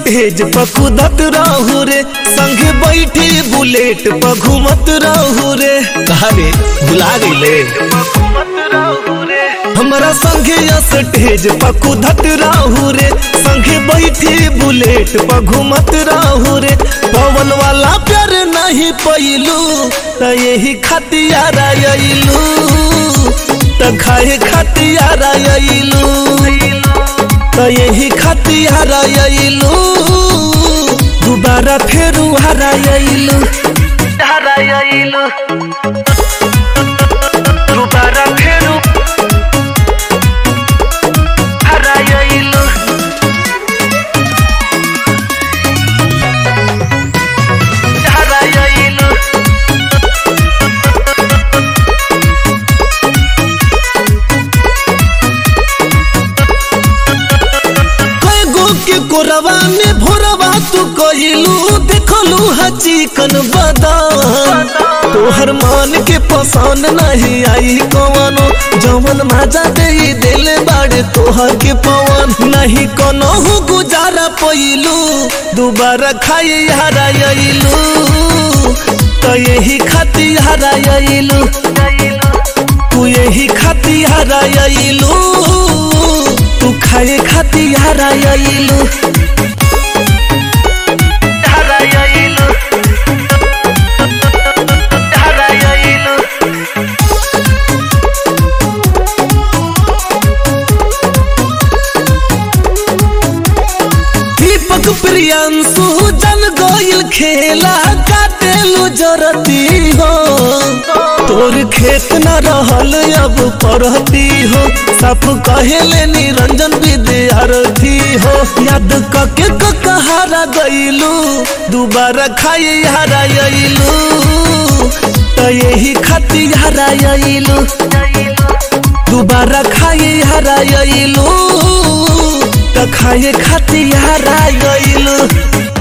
stage पर कूदत रहू रे संगे बैठी बुलेट पर घूमत रहू रे अरे भुला गईले हमरा संगे स्टेज पर कूदत रहू रे संगे बैठी बुलेट पर घूमत रहू रे पवन वाला प्यार नहीं पैलू त यही खतियारा अइलू त खाए खतियारा अइलू त यही खतियारा अइलू दोबारा फेरू हरा अइलू हरा अइलू दोबारा फेरू हरा अइलू हरा अइलू कई गो के कोरवा में भोरवा तू कहिलू देखलू हा चिकन बदाम तोहर मन के पसंद नहीं आई कवनो जवन मजा दे दिल बाड़े तोहर के पवन नहीं कोनो गुजारा पैलू दोबारा खाई हरा अइलू तो यही खाती हरा अइलू तू यही खाती हरा अइलू तू खाए खाती हरा अइलू हरा अइलू हरा अइलू दीपक प्रियांशु जन गोयल खेला काटेलू जरती हो तोर खेत न रहल अब परती हो सब कहेले निरंजन विद्यार्थी हो याद कके क कहारा गईलू दोबारा खाई हरा अइलू त यही खाती हरा अइलू दोबारा खाई हरा अइलू त खाए खाती हरा गइलू